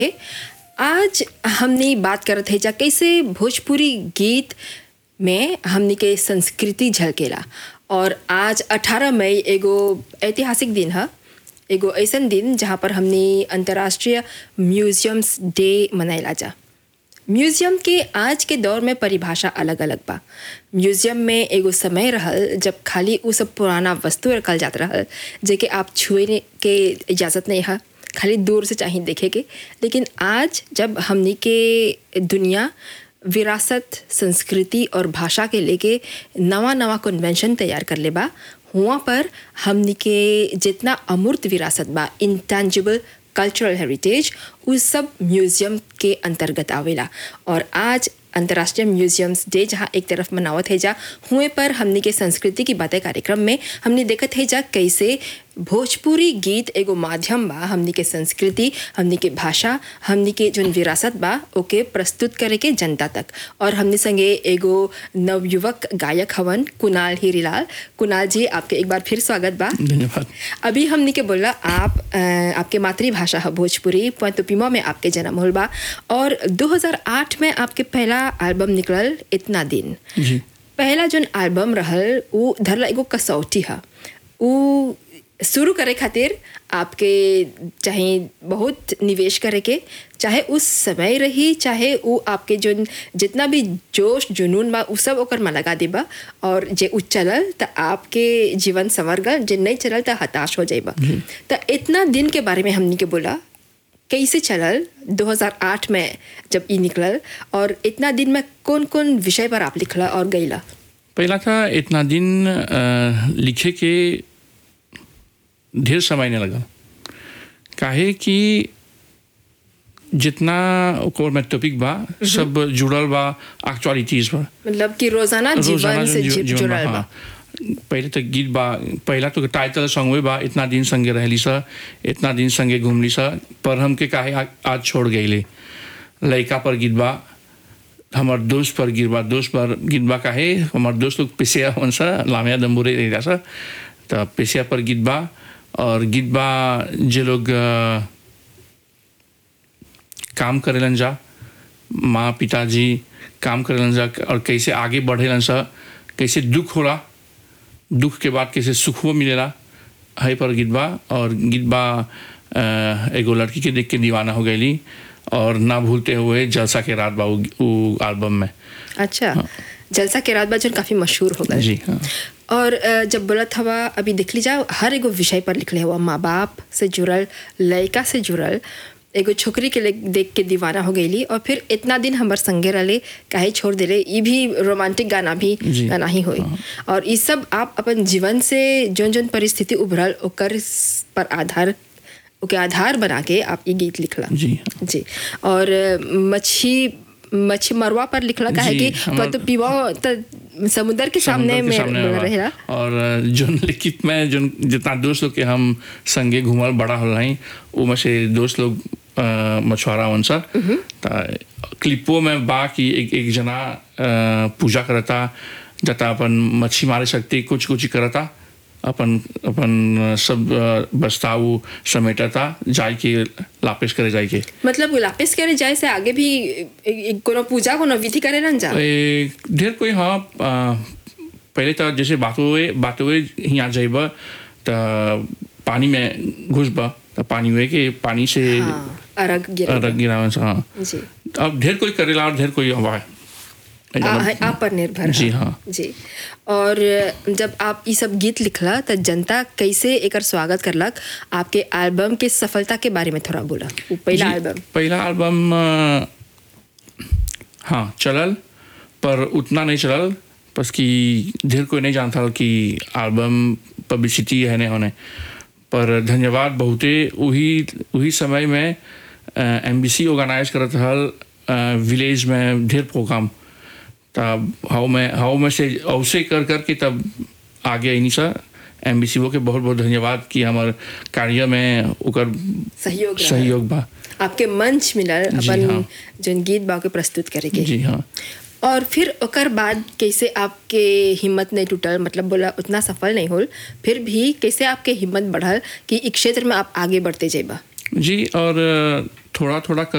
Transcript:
आज हमनी बात करत है जा कैसे भोजपुरी गीत में हमनी के संस्कृति झलकेला और आज 18 मई एगो ऐतिहासिक दिन है एगो ऐसन दिन जहाँ पर हमनी अंतर्राष्ट्रीय म्यूजियम्स डे मनाइला जा म्यूजियम के आज के दौर में परिभाषा अलग अलग बा म्यूजियम में एगो समय रहल जब खाली उ सब पुराना वस्तु रखल जात रहल जेके आप छुए के इजाज़त नहीं है खाली दूर से चाहिए देखे के लेकिन आज जब हमनी के दुनिया विरासत संस्कृति और भाषा के लेके नवा नवा कन्वेंशन तैयार कर ले बा हुआ पर हमनी के जितना अमूर्त विरासत बा इंटेंजिबल कल्चरल हेरिटेज उस सब म्यूजियम के अंतर्गत आवेला और आज अंतर्राष्ट्रीय म्यूजियम्स डे जहाँ एक तरफ मनावत है जा हुए पर हमनी के संस्कृति की बातें कार्यक्रम में हमने देखत है जा कैसे भोजपुरी गीत एगो माध्यम बा हमनी के संस्कृति हमनी के भाषा हमनी के जोन विरासत बा ओके प्रस्तुत करे के जनता तक और हमने संगे एगो नवयुवक गायक हवन कुणाल हीरीलाल कुणाल जी आपके एक बार फिर स्वागत बा धन्यवाद अभी हमने के बोला आप अ, आपके मातृभाषा है भोजपुरी पोतुपिमा में आपके जन्म होल बा और 2008 में आपके पहला एल्बम निकलल इतना दिन जी पहला जोन एल्बम रहल उ धरला एगो कसौटी है उ शुरू करे खातिर आपके चाहे बहुत निवेश करे के चाहे उस समय रही चाहे वो आपके जोन जितना भी जोश जुनून बा उ सब ओकर में लगा देबा और जे उ चलल त आपके जीवन संवर गल जे नहीं चलल त हताश हो जाइबा त इतना दिन के बारे में हमनी के बोला कैसे चलल 2008 में जब ई निकलल और इतना दिन में कौन कौन विषय पर आप लिखला और गईला पहला था इतना दिन अ, लिखे के ढेर समय नहीं लगा काहे कि जितना ओकर में टॉपिक बा सब जुड़ल बा एक्चुअलिटीज पर मतलब कि रोजाना रोजाना जीवन से जो जी- जीवन बा, जुड़ल बा हाँ। पहले तो गीत बा पहला तो टाइटल सॉन्ग बा इतना दिन संगे रहली सा इतना दिन संगे घूमली सा पर हमके काहे आ- आज छोड़ गईले लड़का पर गीत बा हमार दोस्त पर गिर बा दोस्त पर गीत बा काहे हमार दोस्त लोग पेशिया हवन सा लामिया दम्बुरे रह सा तो पेशिया पर गीत बा और गीत बा जे लोग अ, काम करेलन जा माँ पिताजी काम करेलन जा और कैसे आगे बढ़ेलन सा कैसे दुख होला दुख के बाद कैसे सुखो मिलेला है पर गीत बा और गीत बा अ, एगो लड़की के देख के दीवाना हो गईली और ना भूलते हुए जलसा के रात बा उ उ एल्बम में अच्छा जलसा के रात बाजन काफी मशहूर हो गए जी हाँ और अ, जब बोलत हवा अभी देख ली जाओ हर एगो विषय पर लिखले हुआ माँ बाप से जुड़ल लड़का से जुड़ल एगो छोकरी के ले- देख के दीवाना हो गईली और फिर इतना दिन हमर संगे रहले काहे छोड़ देले ये भी रोमांटिक गाना भी जी। गाना ही होई और ये सब आप अपन जीवन से जोन जोन परिस्थिति उभरल ओकर स- पर आधार ओके आधार बना के आप ये गीत लिखला जी हाँ जी और अ, मच्छी मच्छी मरवा पर लिखला काहे जी, कि हमर- तो पीवा त समुद्र के सामने समुंदर के में सामने बा। रहेला और जोन लिखित में जोन जितना दोस्त लोग के हम संगे घूमल बड़ा हो रही वो में से दोस्त लोग अ, मछुआरा वन सा त क्लिपो में बा कि एक एक जना अ, पूजा करता जता अपन मच्छी मारे सकती कुछ कुछ करता अपन अपन सब अ, बस्ताऊ समेटता जाय के लापेश करे जाय के मतलब वापिस करे जाए से आगे भी ए- ए- कोनो पूजा कोनो विधि करे ना जा ए, ढेर कोई हाँ आ, पहले तो जैसे बातों बातों यहाँ जाइब तो पानी में घुसब तो पानी हुए के पानी से हाँ, अरग गिरे रख गिरावन से हाँ जी अब ढेर कोई करेला और ढेर कोई हवा है आ- आप पर निर्भर जी है। हाँ जी और जब आप ये सब गीत लिखला तो जनता कैसे एकर स्वागत करलक आपके एल्बम के सफलता के बारे में थोड़ा बोला वो पहला जी, एल्बम पहला एल्बम अ, हाँ चलल पर उतना नहीं चलल बस कि ढेर कोई नहीं जानता कि एल्बम पब्लिसिटी है नहीं होने पर धन्यवाद बहुते वही वही समय में एम बी सी ऑर्गेनाइज करत हल विलेज में ढेर प्रोग्राम तब हाउ में हाउ में से अवसे कर कर के तब आगे नहीं सा एम बी सी के बहुत बहुत धन्यवाद कि हमार कार्य में ओकर सहयोग रहल। सहयोग बा आपके मंच मिलल जी, अपन हाँ। जोन गीत बा के प्रस्तुत करे के जी हाँ और फिर ओकर बाद कैसे आपके हिम्मत नहीं टूटल मतलब बोला उतना सफल नहीं होल फिर भी कैसे आपके हिम्मत बढ़ल कि इस क्षेत्र में आप आगे बढ़ते जेबा जी और थोड़ा थोड़ा